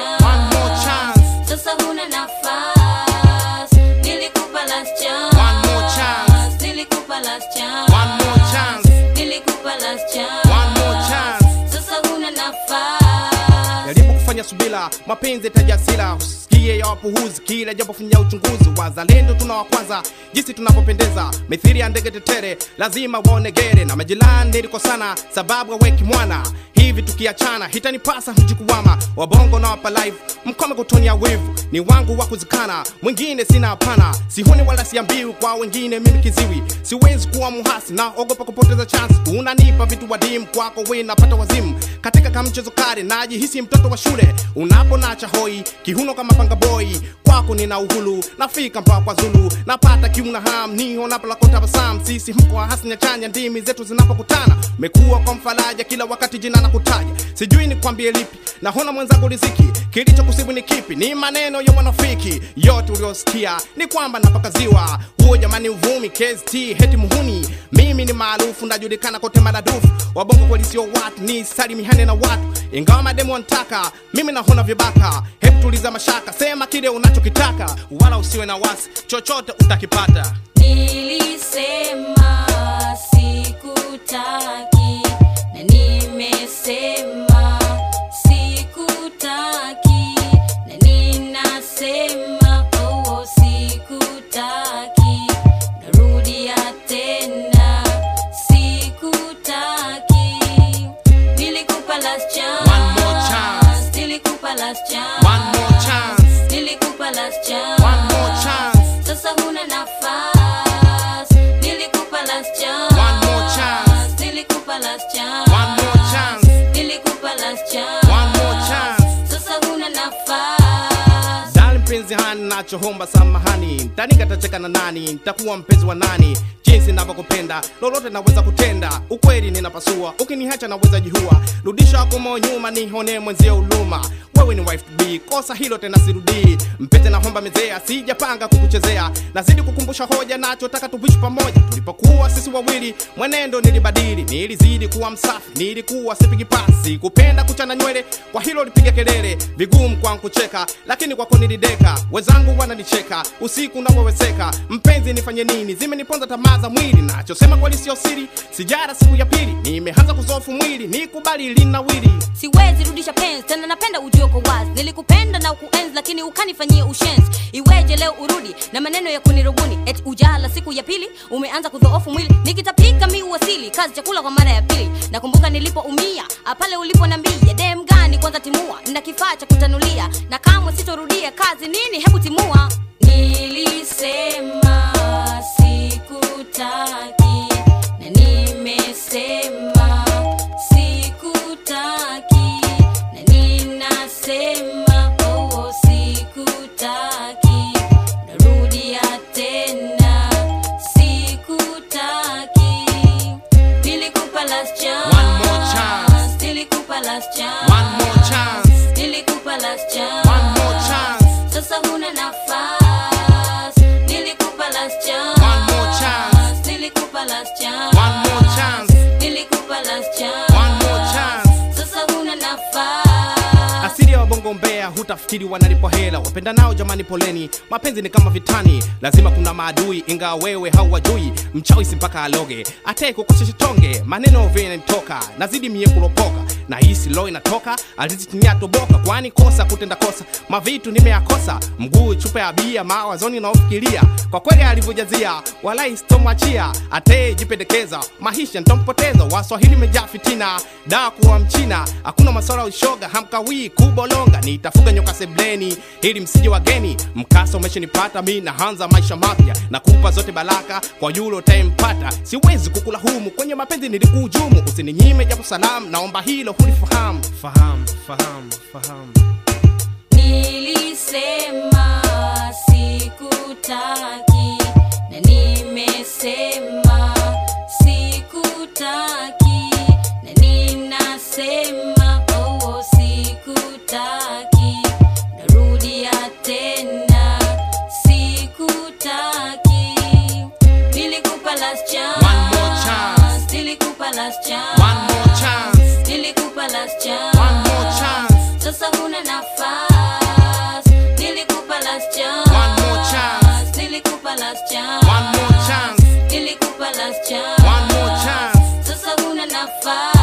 chance. One more chance. Sasa huna nafasi. Nilikupa last chance. One more chance. Nilikupa last chance. One more chance. Nilikupa last chance. One more chance. Sasa huna nafasi. jaribu kufanya subila mapenzi tajasila usikie ya wapuhuzi kila jambo fanya uchunguzi wazalendo tuna wa kwanza jinsi tunapopendeza mithiri ya ndege tetere lazima waonegere na majirani nilikosana sababu aweki mwana hivi tukiachana hitanipasa hujikuwama wabongo na wapa live mkome kutonia wivu ni wangu wa kuzikana mwingine sina hapana sihuni wala siambiwi kwa wengine mimi kiziwi siwezi kuwa muhasi na ogopa kupoteza chance unanipa vitu wadimu kwako we napata wazimu katika kamchezo kare najihisi mtoto wa shule unaponacha hoi kihuno kama panga boy kwako nina uhulu nafika mpaka kwa zulu napata kiuna ham niho napolakotabasam sisi mko wa hasi nyachanya ndimi zetu zinapokutana mekuwa kwa mfaraja kila wakati jina na kutaja sijui ni kwambie lipi nahona mwenzangu riziki kilicho kusibu ni kipi ni maneno ya wanafiki yote uliosikia ni kwamba napakaziwa huo jamani uvumi KST heti muhuni mimi ni maarufu najulikana kote maradufu wabongo kweli sio watu ni salimihane na watu ingawa mademu wanataka mimi nahona vibaka hebu tuliza mashaka sema kile unachokitaka wala usiwe na wasi chochote utakipata Nilisema sikutaki na nimesema sikutaki na ninasema oh, sikutaki narudia tena sikutaki nilikupa last chance One more chance. nilikupa last chance One more chance. nilikupa last chance One more chance. sasa huna nafasi nilikupa last chance One more chance. nilikupa last chance One more chance. nilikupa last chance One more chance. sasa huna nafasi dali mpenzi hani nachohomba samahani ntani katacheka na nani ntakuwa mpenzi wa nani jinsi navyokupenda lolote naweza kutenda ukweli ninapasua ukinihacha naweza jihua rudisha kumo nyuma nihone mwenzio uluma wewe ni wife to be kosa hilo tena sirudii mpete na homba mezea sijapanga kukuchezea nazidi kukumbusha hoja nachotaka tuishi pamoja tulipokuwa sisi wawili mwenendo nilibadili nilizidi kuwa msafi nilikuwa sipigi pasi kupenda kuchana nywele kwa hilo lipiga kelele vigumu kwangu kucheka lakini kwako nilideka wenzangu wananicheka usiku unaweweseka mpenzi nifanye nini zimeniponza tamaa za mwili nachosema kweli sio siri sijara siku ya pili nimeanza kuzofu mwili nikubali linawili siwezi rudisha penzi tena napenda ujue kwa wazi nilikupenda na ukuenzi lakini ukanifanyia ushenzi iweje leo urudi na maneno ya kunirubuni eti ujala siku ya pili umeanza kudhoofu mwili nikitapika mi uwasili kazi chakula kwa mara ya pili nakumbuka nilipoumia pale uliponambia dem gani kwanza timua na kifaa cha kutanulia na kamwe sitorudia kazi nini hebu timua nilisema sikutaki na nimesema sikutaki na ninasema oh, sikutaki narudia tena sikutaki nilikupa last chance One more chance. nilikupa last chance One more chance. nilikupa last chance One more chance. sasa huna nafasi nilikupa last chance One more chance. nilikupa last chance One more chance. nilikupa last chance One more chance. sasa huna nafasi asili ya wabongo mbea hutafikiri wanalipo hela wapenda nao jamani poleni mapenzi ni kama vitani lazima kuna maadui ingawa wewe hauwajui mchawi si mpaka aloge atae kukosesha tonge maneno vinanitoka nazidi mie kulopoka na hisi lo inatoka alizitinia toboka kwani kosa kutenda kosa mavitu nimeyakosa mguu chupa ya bia mawazoni naofikiria kwa kweli alivyojazia walai sitomwachia atee jipendekeza maisha ntompoteza waswahili mejaa fitina daa kuwa mchina hakuna maswala ya ushoga hamkawii kubolonga nitafuga nyoka sebleni ili msije wageni mkasa umeshenipata mi nahanza maisha mapya na kupa zote baraka kwa yule utayempata siwezi kukula humu kwenye mapenzi nilikuhujumu usininyime japo salamu naomba hilo hulifahamu fahamu fahamu fahamu nilisema sikutaki na nimesema sikutaki na ninasema oh, sikutaki narudia tena sikutaki nilikupa last chance One more chance. nilikupa last chance One more chance. nilikupa last chance One more chance. sasa huna nafasi nilikupa last chance One more chance. nilikupa last chance One more chance. nilikupa last chance One more chance. sasa huna nafasi